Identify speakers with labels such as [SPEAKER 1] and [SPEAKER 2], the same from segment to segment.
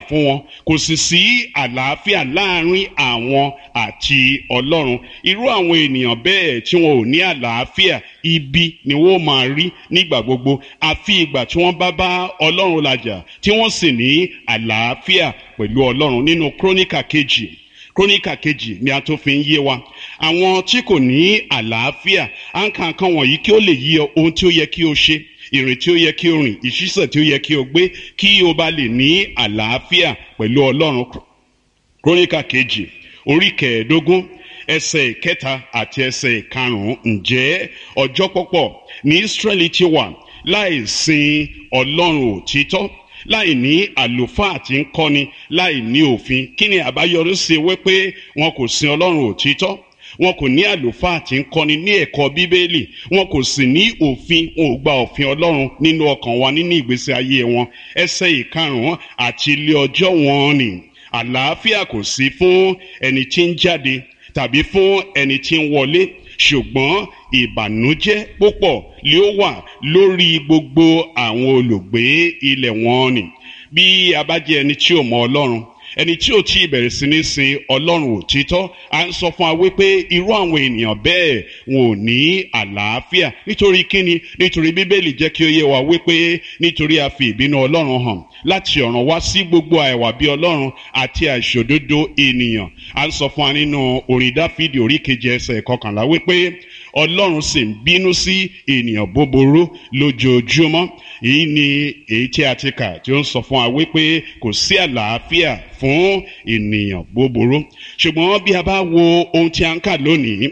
[SPEAKER 1] fún wọn kò sì sí àlàáfíà láàrin àwọn àti ọlọ́run irú àwọn ènìyàn bẹ́ẹ̀ tí wọn ò ní àlàáfíà ibi ni wọ́n máa rí nígbà gbogbo àfi ìgbà tí wọ́n bá bá ọlọ́run làjà tí wọ́n sì ní àlàáfíà pẹ̀lú ọlọ́run nínú króníkà kejì króníkà kejì ni a tó fi ń yé wa àwọn tí kò ní àlàáfíà à ń ka nǹkan wọ̀nyí kí ó lè yí ọ ohun tí ó yẹ kí o ṣe ìrìn tí ó yẹ kí o rìn ìṣísẹ̀ tí ó yẹ kí o gbé kí o bá lè ní àlàáfíà pẹ̀lú ọlọ́run króníkà kejì orí kẹẹ̀ẹ́dógún ẹsẹ̀ ìkẹta àti ẹsẹ̀ ìkarùn-ún ǹjẹ́ ọjọ́ pọ̀pọ̀ ní Ísírẹ́lì ti wà láì sin ọlọ́run òtítọ́ láì ní àlùfáà tí ń kọ́ni láì ní òfin kí ni àbáyọrí sí wípé wọn kò sin ọlọ́run òtítọ́ wọn kò ní àlùfáà tí ń kọ́ni ní ẹ̀kọ́ bíbélì wọn kò sì ní òfin wọn ò gba òfin ọlọ́run nínú ọkàn wa nínú ìgbésí ayé wọn ẹsẹ̀ ìkarùn-ún àti ilé ọjọ́ wọn ni àlàáfíà kò sí fún ẹni tí ń jáde tàbí fún ẹni tí ń wọlé ṣùgbọ́n ìbànújẹ́ púpọ̀ ni ó wà lórí gbogbo àwọn olùgbé ilẹ̀ wọn ni bí a bá jẹ́ ẹni tí ò mọ ọlọ́run ẹni tí ò tí ì bẹ̀rẹ̀ sí ní sin ọlọ́run òtítọ́ à ń sọ fún wa wípé irú àwọn ènìyàn bẹ́ẹ̀ wọn ò ní àlàáfíà nítorí kíni nítorí bíbélì jẹ́ kí ó yé wa wípé nítorí a fi ìbínú ọlọ́run hàn láti ọ̀ràn wá sí gbogbo àìwà bí ọlọ́run àti àìṣòdodo ènìyàn à ń sọ fún wa nínú orin dáfídì orí keje ẹsẹ̀ kọkànlá wípé ọlọ́run sì ń bínú sí ènìyàn búburú lójoojúmọ́ èyí ni èyí tí a ti kà tí ó ń sọ fún wa wípé kò sí àlàáfíà fún ènìyàn búburú ṣùgbọ́n bí a bá wo ohun tí a ń kà lónìí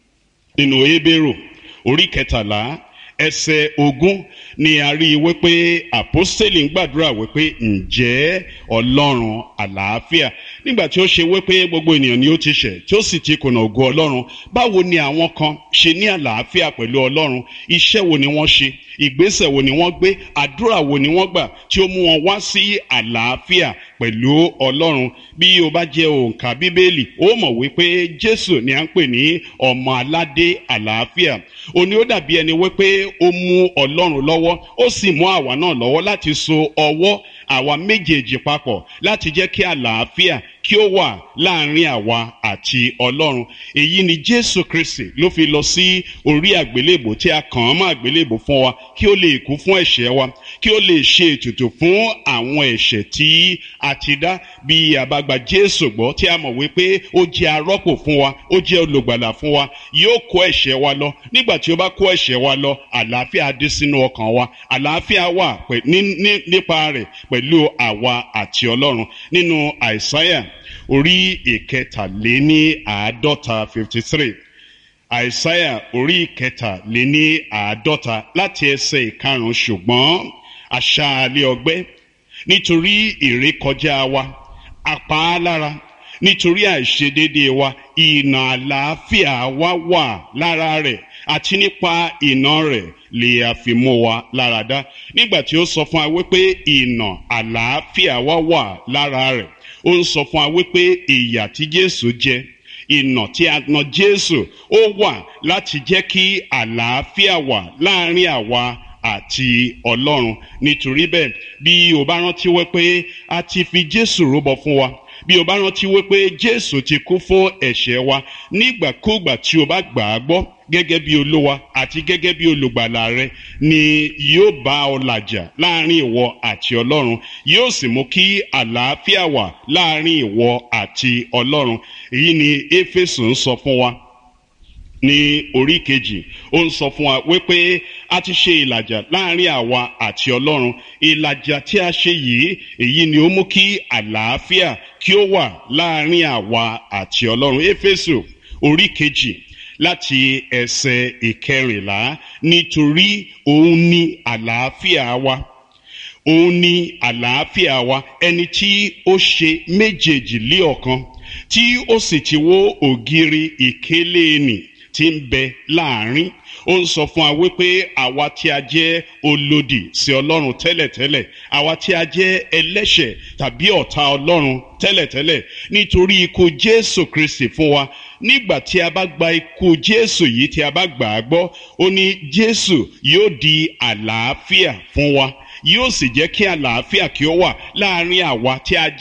[SPEAKER 1] nínú Hébérù orí kẹtàlá ẹsẹ̀ ogún ni a rí i wípé àpọ́stélì ń gbàdúrà wípé ǹjẹ́ ọlọ́run àlàáfíà nígbà tí ó ṣe wípé gbogbo ènìyàn ni ó ti ṣẹ̀ tí ó sì ti kùnà ògo ọlọ́run báwo ni àwọn kan ṣe ní àlàáfíà pẹ̀lú ọlọ́run iṣẹ́ wo ni wọ́n ṣe ìgbésẹ̀ wo ni wọ́n gbé àdúrà wo ni wọ́n gbà tí ó mú wọn wá sí àlàáfíà pẹ̀lú ọlọ́run bí o bá jẹ́ òǹkà bíbélì ó mọ̀ wípé jésù ni à ń pè ní ọmọ aládé àlàáfíà òní ó dàbí ẹni wípé ó mú ọlọ́run lọ́wọ́ ó sì mú àwa náà lọ́wọ́ láti so ọwọ́ àwa méjèèjì papọ̀ láti jẹ́ kí àlàáfíà kí ó wà láàrin àwa àti ọlọ́run èyí ni jésù kristi ló fi lọ sí orí àgbélébò tí a kàn án mọ́ àgbélébò fún wa kí ó lè kú fún ẹ̀ṣẹ̀ wa kí ó lè ṣe ètùtù fún àwọn ẹ̀ṣẹ̀ tí a ti dá bí a bá gba jésù gbọ́ tí a mọ̀ wípé ó jẹ́ arọ́pò fún wa ó jẹ́ olùgbàlà fún wa yóò kó ẹ̀ṣẹ̀ wa lọ nígbà tí ó bá kó ẹ̀ṣẹ̀ wa lọ àlàáfíà dé sínú ọkàn wa àlàáfíà wà nípa rẹ̀ pẹ̀lú àwa àti ọlọ́run nínú àìsáyà orí ìkẹtàléní àádọ́ta fifty three àìsáyà orí ìkẹtàléní àádọ́ta láti ẹsẹ̀ ìkarùn-ún ṣùgbọ́n aṣáálẹ̀ ọgbẹ́ nítorí ìrékọjá wa apá lára nítorí àìṣedéédéé wa ìnà àlàáfíà wa wà lára rẹ̀ àti nípa ìnà rẹ̀ lè àfimú wa lára dá nígbà tí ó sọ fún wa wípé ìnà àlàáfíà wa wà lára rẹ̀ ó ń sọ fún wa wípé ìyà tí Jésù jẹ ìnà tí a nà Jésù ó wà láti jẹ́ kí àlàáfíà wà láàrin àwa àti Ọlọ́run nítorí bẹ́ẹ̀ bí o bá rántí wípé a ti fi Jésù rúbọ fún wa bí o bá rántí wípé Jésù ti kú fún ẹ̀ṣẹ̀ wa nígbàkúgbà tí o bá gbà á gbọ́ gẹ́gẹ́ bí olúwa àti gẹ́gẹ́ bí olùgbàlà rẹ ni yóò bá ọ làjà láàrin ìwọ àti ọlọ́run yóò sì mú kí àlàáfíà wà láàrin ìwọ àti ọlọ́run èyí ni éfésù ń sọ fún wa ní orí kejì ó ń sọ fún wa wípé a ti ṣe ìlàjà láàrin àwa àti ọlọ́run ìlàjà tí a ṣe yìí èyí ni ó mú kí àlàáfíà kí ó wà láàrin àwa àti ọlọ́run éfésù orí kejì láti ẹsẹ̀ ìkẹrìnlá nítorí òun ni àlàáfíà wa òun ni àlàáfíà wa ẹni tí ó ṣe méjèèjì lé ọ̀kan tí ó sì ti wó ògiri ìkélé nì tí ń bẹ láàrin ó ń sọ fún wa wípé àwa tí a jẹ́ olòdì sí ọlọ́run tẹ́lẹ̀tẹ́lẹ̀ àwa tí a jẹ́ ẹlẹ́ṣẹ̀ tàbí ọ̀tá ọlọ́run tẹ́lẹ̀tẹ́lẹ̀ nítorí ikú jésù kristi fún wa nígbà tí a bá gba ikú jésù yìí tí a bá gbà á gbọ́ ó ní jésù yóò di àlàáfíà fún wa yóò sì jẹ́ kí àlàáfíà kí ó wà láàrin àwa tí a jẹ́